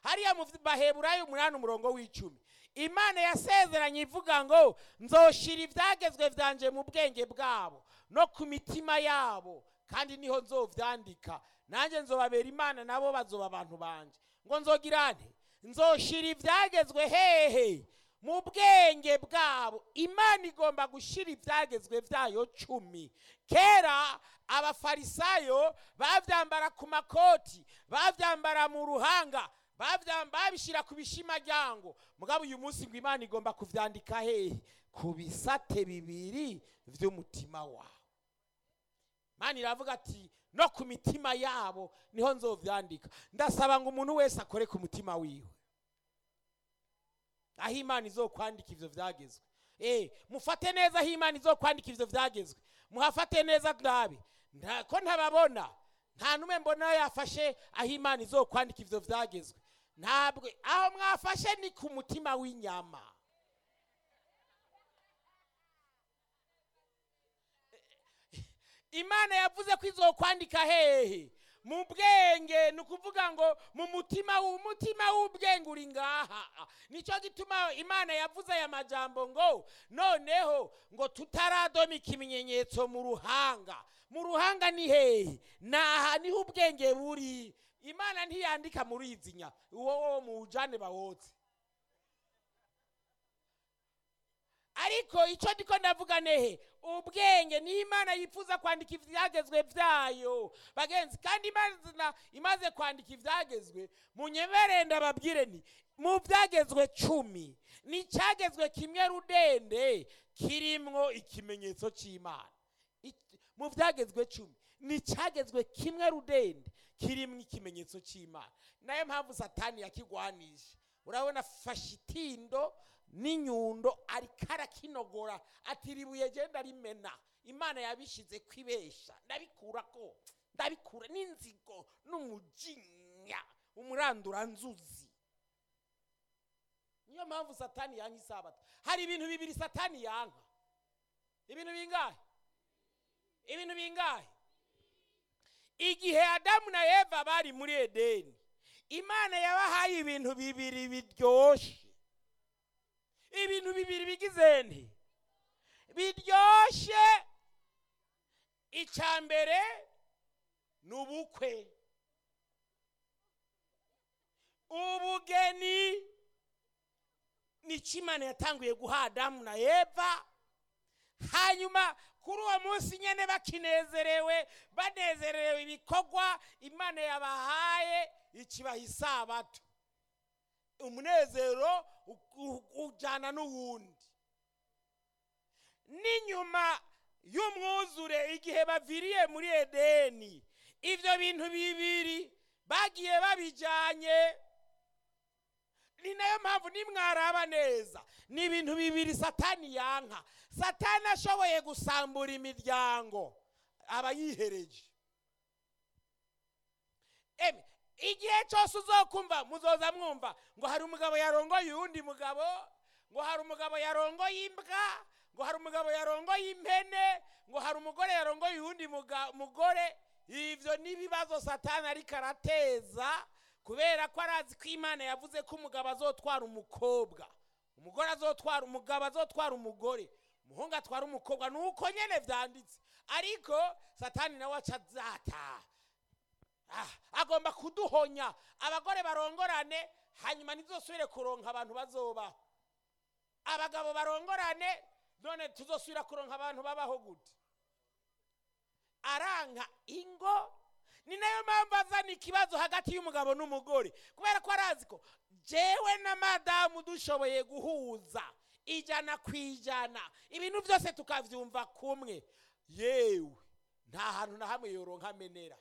hariya mu baheburayo umunani umurongo w'icumi imana yasezeranye ivuga ngo nzoshira ibyagezwe byanje mu bwenge bwabo no ku mitima yabo kandi niho nzovyandika nanjye nzobabera imana nabo bazoba abantu banje ngo nzogirane nzoshira ibyagezwe hehe mu bwenge bwabo imana igomba gushira ibyagezwe byayo cumi kera abafarisayo babyambara ku makoti babyambara mu ruhanga babishyira ku bishimajyango mugabo uyu munsi ngo imana igomba kubyandika hehe ku bisate bibiri by'umutima wawe imana iravuga ati no ku mitima yabo niho nzovyandika ndasaba ngo umuntu wese akore ku mutima wiwe aho imana izokwandika ivyo vyagezwe eh mufate neza aho imana izokwandika ivyo vyagezwe muhafate neza ndabe ko ntababona nta numwe mbona yafashe aho imana izokwandika ivyo vyagezwe ntabwo aho mwafashe ni ku mutima w'inyama imana yavuze ko izokwandika hehe mu bwenge ni ukuvuga ngo mu mutima umutima w'ubwenge uri ngaha nicyo gituma imana yavuze aya majambo ngo noneho ngo tutaradoma ikimenyetso mu ruhanga mu ruhanga ni hehe naha niho ubwenge buri imana ntiyandika muri izi nya uwo wo muwujane bawotse ariko icyo ndiko ndavuga nehe ubwenge ni imana yifuza kwandika ibyagezwe byayo bagenzi kandi imana imaze kwandika ibyagezwe munyemerere ndababwire ni mu byagezwe cumi ni icyagezwe kimwe rudende kirimwo ikimenyetso cy'imana mu byagezwe cumi ni icyagezwe kimwe rudende kirimwo ikimenyetso cy'imana nayo mpamvu satani yakigwanije urabona fashe itindo n'inyundo ariko arakinogora ati ribuye genda rimena imana yabishyize kwibesha ndabikura ko ndabikura n'inzigo n'umujinya umuranduranzuzi niyo mpamvu satani yanka isabato hari ibintu bibiri satani yanka ibintu bingahe ibintu bingahe igihe adamu na eva bari muri edeni imana yabahaye ibintu bibiri biryoshye ibintu bibiri bigize nti biryoshye icya mbere ni ubukwe ubugeni ni imana yatanguye guha adamu na eva hanyuma kuri uwo munsi nyine bakinezerewe banezerewe ibikorwa imana yabahaye ikibaha isabato umunezero ujyana n'uwundi n'inyuma y'umwuzure igihe baviriye muri edeni ibyo bintu bibiri bagiye babijyanye ni nayo mpamvu nimwaraba neza ni ibintu bibiri satani yanka satani ashoboye gusambura imiryango aba yihereje igihe cyose uzokumva muzoza mwumva ngo hari umugabo yarongoye uwundi mugabo ngo hari umugabo yarongoye imbwa ngo hari umugabo yarongoye impene ngo hari umugore yarongoye uwundi mugore ibyo n'ibibazo satani ariko arateza kubera ko arazi ko imana yavuze ko umugabo azotwara umukobwa umugore azotwara umugabo azotwara umugore umuhungu atwara umukobwa ni uko nyine byanditse ariko satani nawe aca azata agomba kuduhonya abagore barongorane hanyuma ntizosubire kuronka abantu bazobaho abagabo barongorane none tuzosubira kuronka abantu babaho gute aranka ingo ni nayo mpamvu azana ikibazo hagati y'umugabo n'umugore kubera ko arazi ko jewe na madamu dushoboye guhuza ijana ku ijana ibintu byose tukabyumva kumwe yewe nta hantu na hamwe yoronka amenera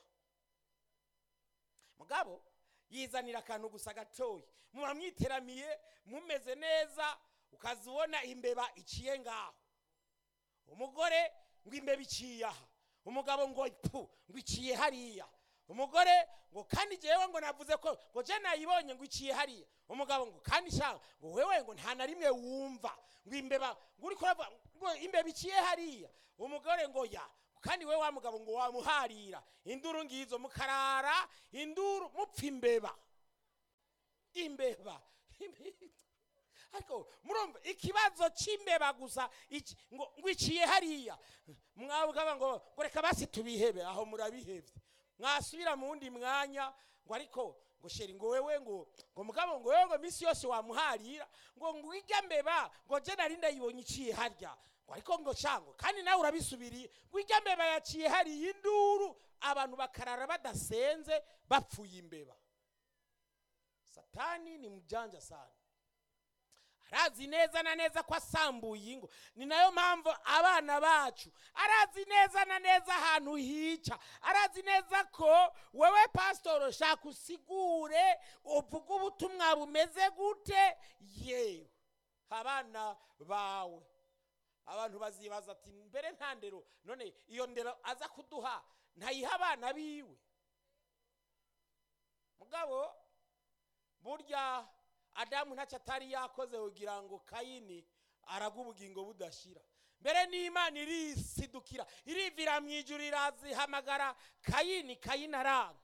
mugabo yizanira akantu gusa gatoya muba mwiteramiye mumeze neza ukazibona imbeba iciye ngaho umugore ngo imbeba iciye aha umugabo ngo pu ngo iciye hariya umugore ngo kandi jewe ngo navuze ko ngo je nayibonye ngo iciye hariya umugabo ngo kandi shaka ngo wewe ngo nta na rimwe wumva ngo imbeba ngo uri kuravuga ngo imbeba iciye hariya umugore ngo ya kandi we wa mugabo ngo wamuharira induru ngizo mukarara induru mupfa imbeba imbeba ariko murumva ikibazo cy'imbeba gusa iki- ngo ngo iciye hariya mwabwaba ngo ngo reka basi tubihebe aho murabihebye mwasubira mu wundi mwanya ngo ariko ngo sheri ngo wewe ngo ngo mugabo ngo wewe ngo minsi yose wamuharira ngo ngo ijya mbeba ngo je nari ndayibonye iciye harya ngo ariko ngo cango kandi nawe urabisubiriye ngo ijya mbeba yaciye hariya induru abantu bakarara badasenze bapfuye imbeba satani ni mjanja sana arazi neza na neza ko asambuye ingo ni nayo mpamvu abana bacu arazi neza na neza ahantu hica arazi neza ko wewe pasitoro shaka usigure uvuge ubutumwa bumeze gute yewe abana bawe abantu bazibaza ati mbere nta ndero none iyo ndero aza kuduha ntayiha abana biwe mugabo burya adamu ntacyo atari yakoze kugira ngo kayini araga ubugingo budashira mbere n'imana irisidukira irivira mu ijuru irazihamagara kayini kayini aranga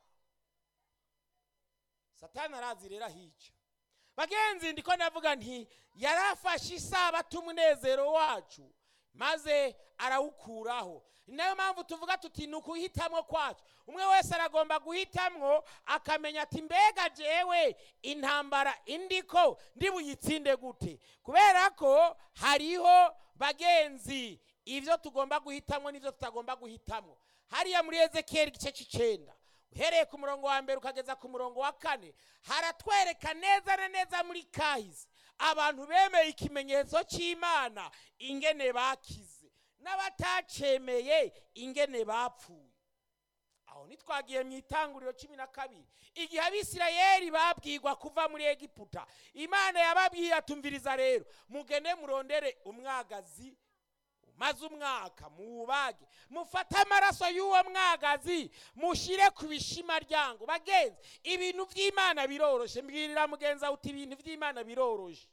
satani arazi rero ahica bagenzi ndiko navuga nti yarafashe isabato umunezero wacu maze arawukuraho ni nayo mpamvu tuvuga tuti ni ukuhitamwo kwacu umwe wese aragomba guhitamwo akamenya ati mbega jewe intambara indiko ndi buyitsinde gute kubera ko hariho bagenzi ibyo tugomba guhitamwo n'ibyo tutagomba guhitamwo hariya muri ezekiyeli igice cy'icenda uhereye ku murongo wa mbere ukageza ku murongo wa kane haratwereka neza na neza muri kahise abantu bemeye ikimenyetso cy'imana ingene bakize n'abatacemeye ingene bapfuye aho ntitwagiye mu itanguriro cumi na kabiri igihe abisirayeli babwirwa kuva muri egiputa imana yababwiye atumviriza rero mugende murondere umwagazi maze umwaka muwubage mufate amaraso y'uwo mwagazi mushyire ku bishima ryango bagenzi ibintu by'imana biroroshe mbwirira mugenzi wawe uti ibintu by'imana biroroshe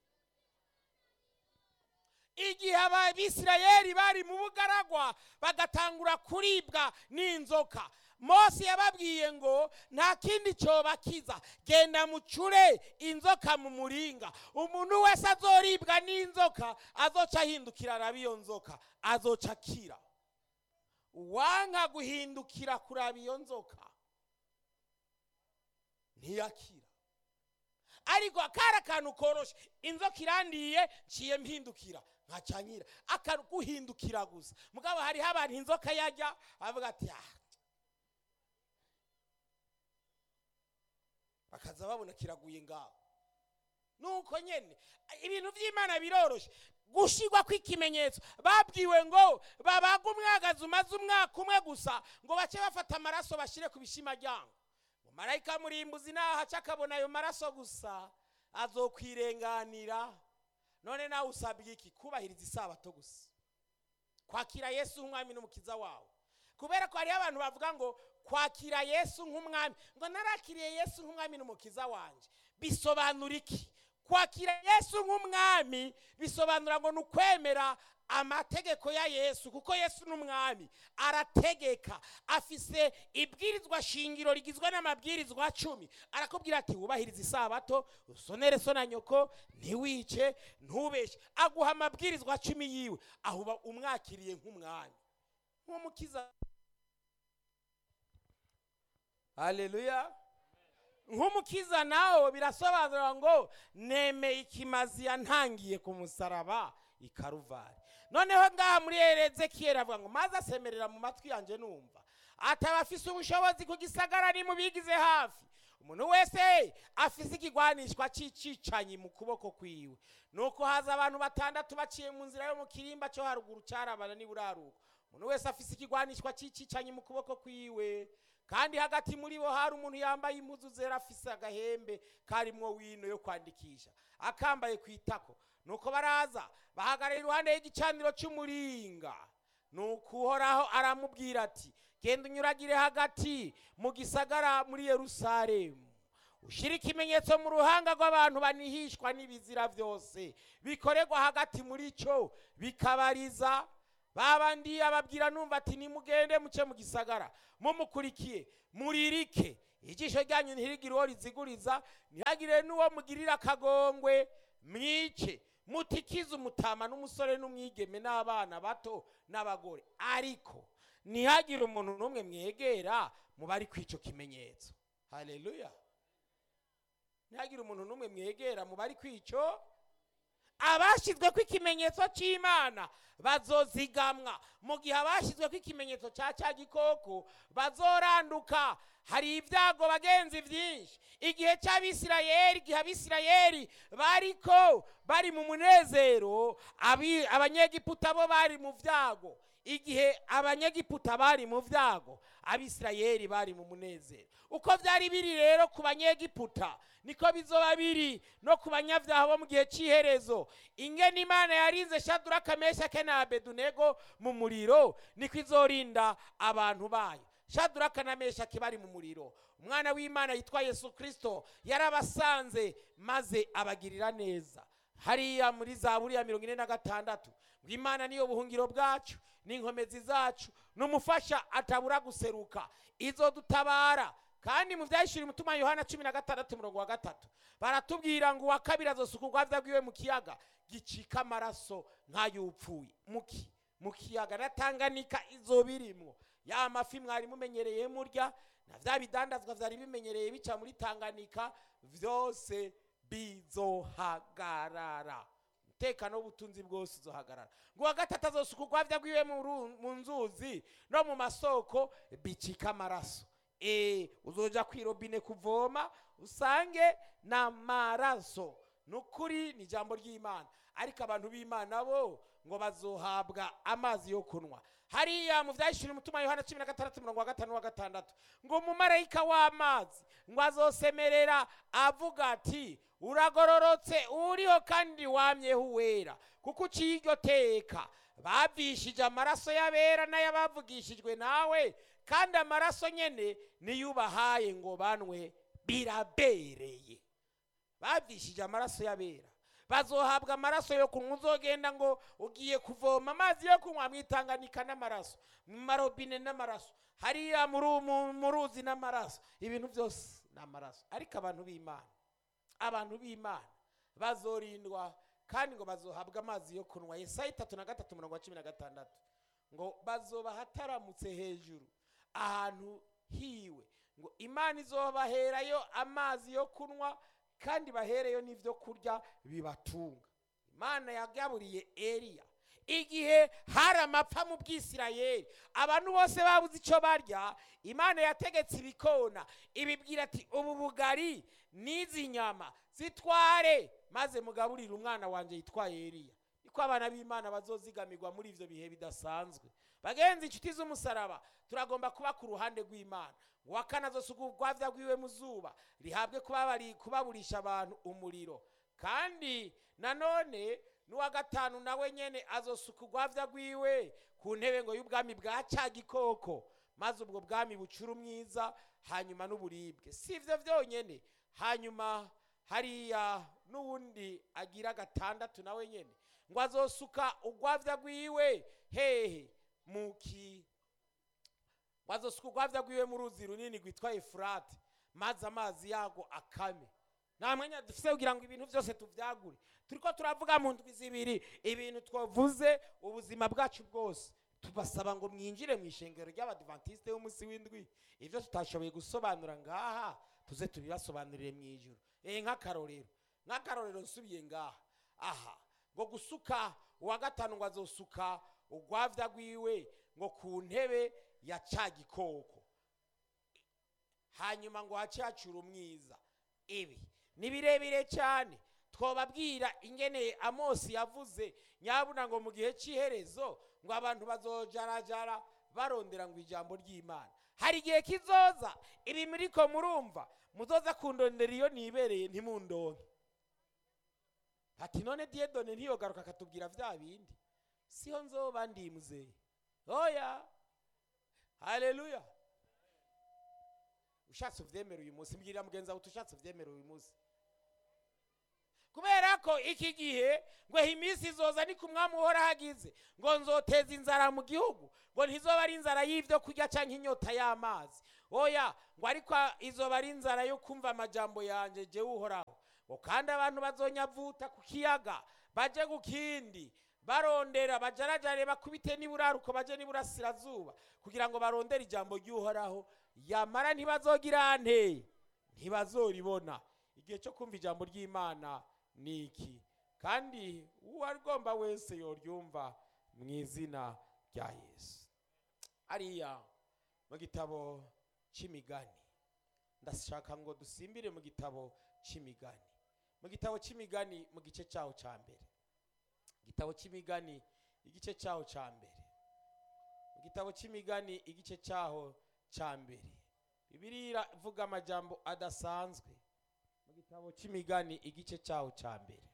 igihe abisirayeli bari mu bugaragwa bagatangura kuribwa n'inzoka mose yababwiye ngo nta kindi cyobakiza genda mucure inzoka mu muringa umuntu wese azoribwa n'inzoka azoca ahindukira araba iyo nzoka azoca akira uwanka guhindukira kuraba iyo nzoka ntiyakira ariko akari akantu koroshe inzoka irandiye nciye mpindukira nkacanyira akaguhindukira gusa mugabo hariho abantu inzoka yajya avuga ati ah bakaza babona kiraguye ngaho nuko nyene ibintu by'imana biroroshe gushigwa kw'ikimenyetso babwiwe ngo babaga umwagazi umaze umwaka umwe gusa ngo bace bafata amaraso bashyire ku bishima ryango marayika murimbuzi nahaca akabona ayo maraso gusa azokwirenganira none nawe usabwa iki kubahiriza isabato gusa kwakira yesu nk'umwami n'umukiza wawe kubera ko hariho abantu bavuga ngo kwakira yesu nk'umwami ngo narakiriye yesu nk'umwami n'umukiza wanjye bisobanura iki kwakira yesu nk'umwami bisobanura ngo ni ukwemera amategeko ya yesu kuko yesu ni umwami arategeka afise ibwirizwa shingiro rigizwe n'amabwirizwa cumi arakubwira ati wubahirize isabato usonere so na nyoko ntiwice ntubeshye aguha amabwirizwa cumi yiwe aho uba umwakiriye nk'umwami nk'umukiza haleluya nk'umukiza nawe birasobanura ngo nemeye ikimazi yantangiye ku musaraba i karuvari noneho ngaha muri erezekiyeli avuga ngo maze asemerera mu matwi yanjye numva ataba afise ubushobozi ku gisagara ni mubigize hafi umuntu wese afise ikigwanishwa cy'icicanyi mu kuboko kwiwe nuko haza abantu batandatu baciye mu nzira yo mu kirimba cyo haruguru cyarabana n'iburaruko umuntu wese afise ikigwanishwa cy'icicanyi mu kuboko kwiwe kandi hagati muri bo hari umuntu yambaye impuzu zera afise agahembe karimwo wino yo kwandikisha akambaye ku itako nuko baraza bahagarara iruhande y'igicaniro cy'umuringa nuko uhoraho aramubwira ati genda unyuragire hagati mu gisagara muri yerusalemu ushyire ikimenyetso mu ruhanga rw'abantu banihishwa n'ibizira byose bikorerwa hagati muri cyo bikabariza babandi ababwira numva ati nimugende muce mu gisagara mumukurikiye muririke ijisho ryanyu ntirigire uwo riziguriza ntihagire n'uwo mugirira akagongwe mwice mutikize umutama n'umusore n'umwigeme n'abana bato n'abagore ariko ntihagire umuntu n'umwe mwegera mu bari kw'icyo kimenyetso haleluya ntihagire umuntu n'umwe mwegera mu bari kw'icyo abashyizwe ko ikimenyetso cy'imana bazozigamwa mu gihe abashyizwe ko ikimenyetso cya cya gikoko bazoranduka hari ibyago bagenzi byinshi igihe cy'abisirayeli igihe abisirayeli bariko bari mu munezero abi- abanyegiputa bo bari mu byago igihe abanyegiputa bari mu byago abisirayeli bari mu munezero uko byari biri rero ku banyegiputa niko bizoba biri no ku banyabyaha bo mu gihe cy'iherezo ingene imana yarinze shaduraka meshake na abedunego mu muriro niko izorinda abantu bayo shaduraka na meshake bari mu muriro umwana w'imana yitwa yesu kirisito yarabasanze maze abagirira neza hariya muri za buriya mirongo ine na gatandatu ngo imana niyo buhungiro bwacu n'inkomezi zacu n'umufasha atabura guseruka izo dutabara kandi mu byahishura umutima yohana cumi na gatandatu umurongo wa gatatu baratubwira ngo uwa kabiri azosuka urwabya rwiwe mu kiyaga gicika amaraso nk'ay'upfuye muki mu kiyaga na tanganika izo birimwo ya mafi mwari mumenyereye murya na bya bidandazwa byari bimenyereye bica muri tanganika byose bizohagarara umutekano w'ubutunzi bwose uzohagarara ngo uwa gatatu azosuka urwabya rwiwe mu ru- mu nzuzi no mu masoko bicika amaraso e uzoja kwi robine kuvoma usange n'amaraso ni ukuri ni ijambo ry'imana ariko abantu b'imana bo ngo bazohabwa amazi yo kunywa hariya mu byahishura umutima yohana cumi na gatandatu mirongo wa gatanu wa gatandatu ngo umumarayika w'amazi ngo azosemerera avuga ati uragororotse uriho kandi wamyeho uwera kuko uciye iryo teka bavishije amaraso y'abera n'ay'abavugishijwe nawe kandi amaraso nyene niyo ubahaye ngo banwe birabereye bavishije amaraso y'abera bazohabwa amaraso yo kunywa uzogenda ngo ugiye kuvoma amazi yo kunywa mwitanganika n'amaraso mu marobine n'amaraso hariya muri mu- mu ruzi n'amaraso ibintu byose ni amaraso ariko abantu b'imana abantu b'imana bazorindwa kandi ngo bazohabwa amazi yo kunywa yesaya itatu na gatatu mirongo cumi na gatandatu ngo bazoba hataramutse hejuru ahantu hiwe ngo imana izobaherayo amazi yo kunywa kandi bahereyo n'ibyo kurya bibatunga imana yagaburiye eliya igihe hari amapfa mu bwisirayeli abantu bose babuze icyo barya imana yategetse ibikona ibibwira ati ubu bugari n'izi nyama zitware maze mugaburire umwana wanjye yitwaye eliya niko abana b'imana bazozigamirwa muri ibyo bihe bidasanzwe bagenzi inshuti z'umusaraba turagomba kuba ku ruhande rw'imana uwa kane azosuka urwabya rwiwe mu zuba rihabwe kubabari- kubaburisha abantu umuriro kandi nanone n'uwa gatanu nawe nyene azosuka urwabya rwiwe ku ntebe ngo y'ubwami bwa cya gikoko maze ubwo bwami bucura umwiza hanyuma n'uburibwe si ibyo byonyine hanyuma hariya n'uwundi agira gatandatu nawe nyene ngo azosuka urwabya rwiwe hehe mu ki ngo azosuka urwabya rwiwe mu ruzi runini rwitwa efurate maze amazi yago akame nta mwanya dufite kugira ngo ibintu byose tubyagure turiko turavuga mu ndwi zibiri ibintu twavuze ubuzima bwacu bwose tubasaba ngo mwinjire mu ishengero ry'abadivantisite b'umunsi w'indwi ibyo tutashoboye gusobanura ngaha tuze tubibasobanurire mu ijoro eh nk'akarorero nk'akarorero nsubiye ngaha aha ngo gusuka uwa gatanu ngo azosuka urwavya rwiwe ngo ku ntebe ya ca gikoko hanyuma ngo hace hacura umwiza ibi ni birebire cyane twababwira ingene amosi yavuze nyabuna ngo mu gihe cy'iherezo ngo abantu bazojarajara barondera ngo ijambo ry'imana hari igihe kizoza ibi muriko murumva muzoza kundondera iyo nibereye ntimundonke ati none diyedone ntiyogaruka akatubwira vya bindi siho nzoba ndi muzeye oya haleluya ushatse uvyemera uyu munsi mbwirira mugenzi wawe uti ushatse uvyemera uyu munsi kubera ko iki gihe ngo iminsi izoza ni ku mwami uhora hagize ngo nzoteza inzara mu gihugu ngo ntizoba ari inzara y'ibyo kurya cyangwa inyota y'amazi oya ngo ariko izoba ari inzara yo kumva amajambo yanjye jyewe uhoraho ngo kandi abantu bazonyavuta ku kiyaga baje ku kindi barondera bajarajare bakubite n'iburaruko baje n'iburasirazuba kugira ngo barondere ijambo ry'uhoraho yamara ntibazogira nte ntibazoribona igihe cyo kumva ijambo ry'imana ni iki kandi uwo agomba wese yoryumva mu izina rya yesu hariya mu gitabo cy'imigani ndashaka ngo dusimbire mu gitabo cy'imigani mu gitabo cy'imigani mu gice cyaho cya mbere igitabo cy'imigani igice cyaho cya mbere mu gitabo cy'imigani igice cyaho cya mbere bibiriya ivuga amajambo adasanzwe mu gitabo cy'imigani igice cyaho cya mbere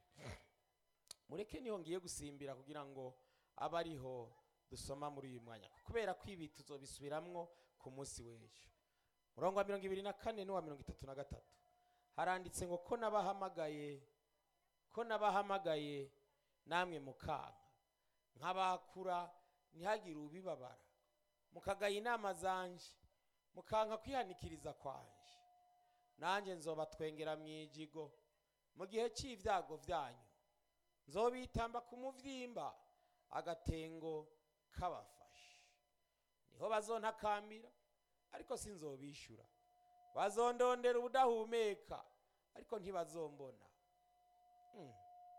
mureke niho ngiye gusimbira kugira ngo abe ariho dusoma muri uyu mwanya kubera ko ibi tuzobisubiramwo ku munsi w'ejo murongo wa mirongo ibiri na kane n'uwa mirongo itatu na gatatu haranditse ngo ko nabahamagaye ko nabahamagaye namwe mukanka nkabakura ntihagire ubibabara mukagaya inama zanje mukanka kwihanikiriza kwanje nanjye nzobatwengera mu ijigo mu gihe cy'ibyago byanyu nzobitamba ku muvyimba agatengo kabafashe niho bazontakambira ariko sinzobishyura bazondondera ubudahumeka ariko ntibazombona Hmm.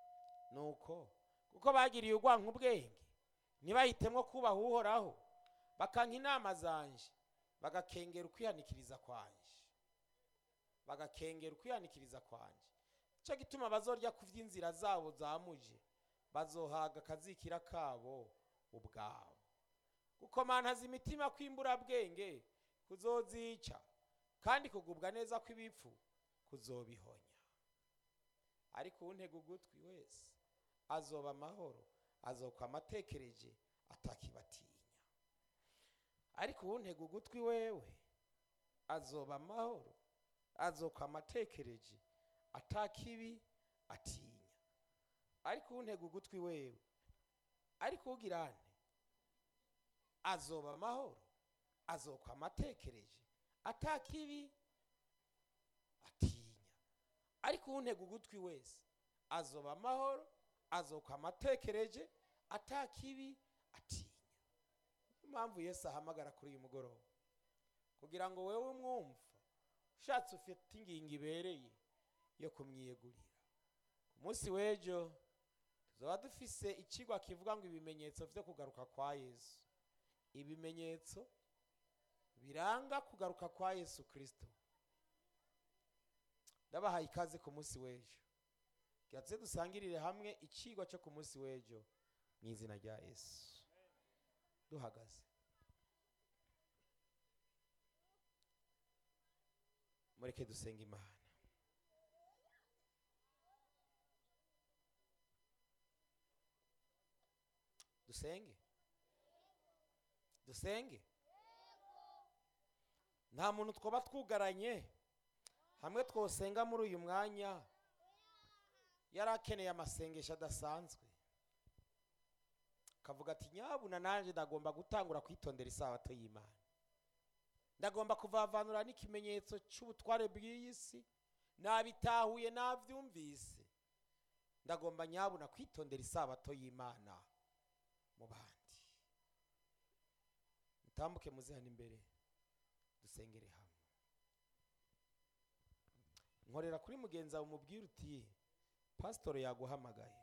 nuko kuko bagiriye urwanka ubwenge ntibahitemo kubaha uhoraho bakanka inama zanje bagakengera ukwihanikiriza kwanje bagakengera ukwihanikiriza kwanje icyo gituma bazorya ku by'inzira zabo zamuje bazohaga akazikira kabo ubwabo gukomantaza imitima kw'imburabwenge kuzozica kandi kugubwa neza kw'ibipfu kuzobihonya ariko untega ugutwi wese azoba amahoro azokwa amatekereje atakibatinya ariko untega ugutwi wewe azoba amahoro azokwa amatekereje atakibi atinya ariko untega ugutwi wewe ariko ugira nte azoba amahoro azokwa amatekereje atakibi atinya ariko untega ugutwi wese azoba amahoro azokwa amatekereje atakibi atinya niyo mpamvu yesu ahamagara kuri uyu mugoroba kugira ngo wewe umwumva ushatse ufite ingingo ibereye yo kumwiyegurira ku munsi w'ejo tuzaba dufise ikigwa kivuga ngo ibimenyetso byo kugaruka kwa yesu ibimenyetso biranga kugaruka kwa yesu kirisito ndabahaye ikaze ku munsi w'ejo tuze dusangirire hamwe ikigwa cyo ku munsi w'ejo mu izina rya yesu duhagaze mureke dusenga imana dusenge dusenge nta muntu twaba twugaranye hamwe twosenga muri uyu mwanya yari akeneye amasengesho adasanzwe akavuga ati nyabuna nanjye ndagomba gutangura kwitondera isabato y'imana ndagomba kuvavanura n'ikimenyetso cy'ubutware bw'iyi si nabitahuye nabyumvise ndagomba nyabuna kwitondera isabato y'imana mu bandi mutambuke muze hano imbere dusengere hamwe nkorera kuri mugenzi wawe umubwire uti pasitoro yaguhamagaye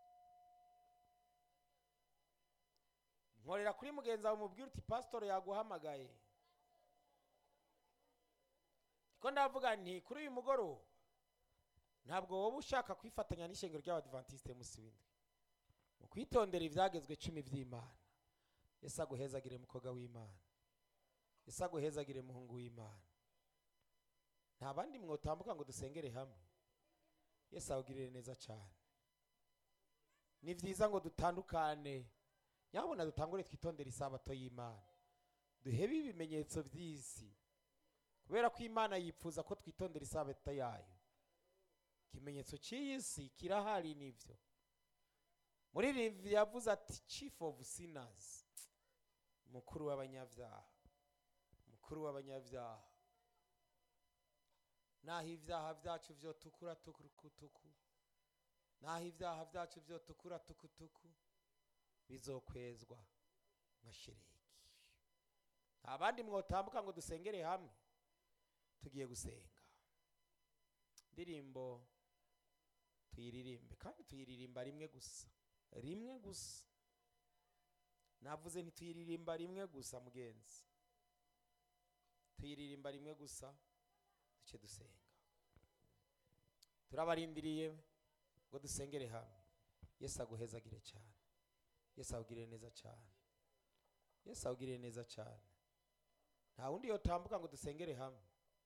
nkorera kuri mugenzi wawe umubwire uti pasitoro yaguhamagaye ko ndavuga nti kuri uyu mugoroba ntabwo wowe ushaka kwifatanya n'ishengero ry'abadivantisite munsi w'indwi mu kwitondera ibyagezwe cumi by'imana ese aguhezagire mukobwa w'imana ese aguhezagire muhungu w'imana nta bandi mwotambuka ngo dusengere hamwe yesu awugirire neza cyane ni byiza ngo dutandukane nyabona dutangure twitondere isabato y'imana duhebe ibimenyetso by'isi kubera ko imana yifuza ko twitondera isabato yayo ikimenyetso cy'iyi si kirahari nivyo muri rivi yavuze ati chief of sinners mukuru w'abanyabyaha mukuru w'abanyabyaha naho ibyaha byacu vyotukura tukutuku naho ibyaha byacu vyotukura tukutuku bizokwezwa nka shereki nta bandi mwotambuka ngo dusengere hamwe tugiye gusenga indirimbo tuyiririmbe kandi tuyiririmba rimwe gusa rimwe gusa navuze ntituyiririmba rimwe gusa mugenzi tuyiririmba rimwe gusa duce dusenga turabarindiriye ngo dusengere hamwe yesu aguhezagire cyane yesu awugirire neza cyane yesu awugirire neza cyane nta wundi yotambuka ngo dusengere hamwe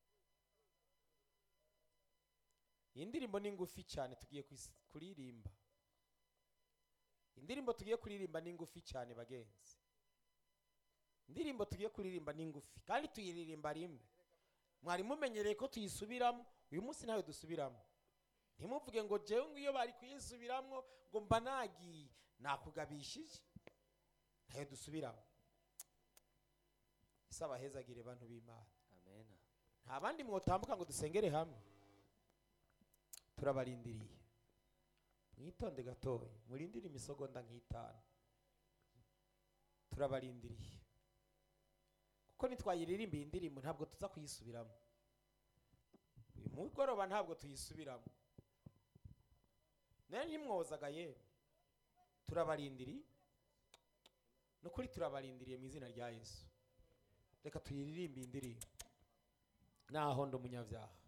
iyi ndirimbo ni ngufi cyane tugiye kuis- kuririmba indirimbo tugiye kuririmba ni ngufi cyane bagenzi indirimbo tugiye kuririmba ni ngufi kandi tuyiririmba rimwe mwari mumenyereye ko tuyisubiramo uyu munsi ntawe dusubiramo ntimuvuge ngo jewe ngo iyo bari kuyisubiramo ngo mba nagiye nakugabishije ntayo dusubiramo ese abahezagire bantu b'imana amen nta bandi mwotambuka ngo dusengere hamwe turabarindiriye mwitonde gatoya murindire imisogonda nk'itanu turabarindiriye kuko nitwayiririmba iyi ndirimbo ntabwo tuza kuyisubiramo uyu mugoroba ntabwo tuyisubiramo nayo ntimwozaga yewe turabarindiriye ni ukuri turabarindiriye mu izina rya yesu reka tuyiririmbe iyi ndirimbo naho ndi umunyabyaha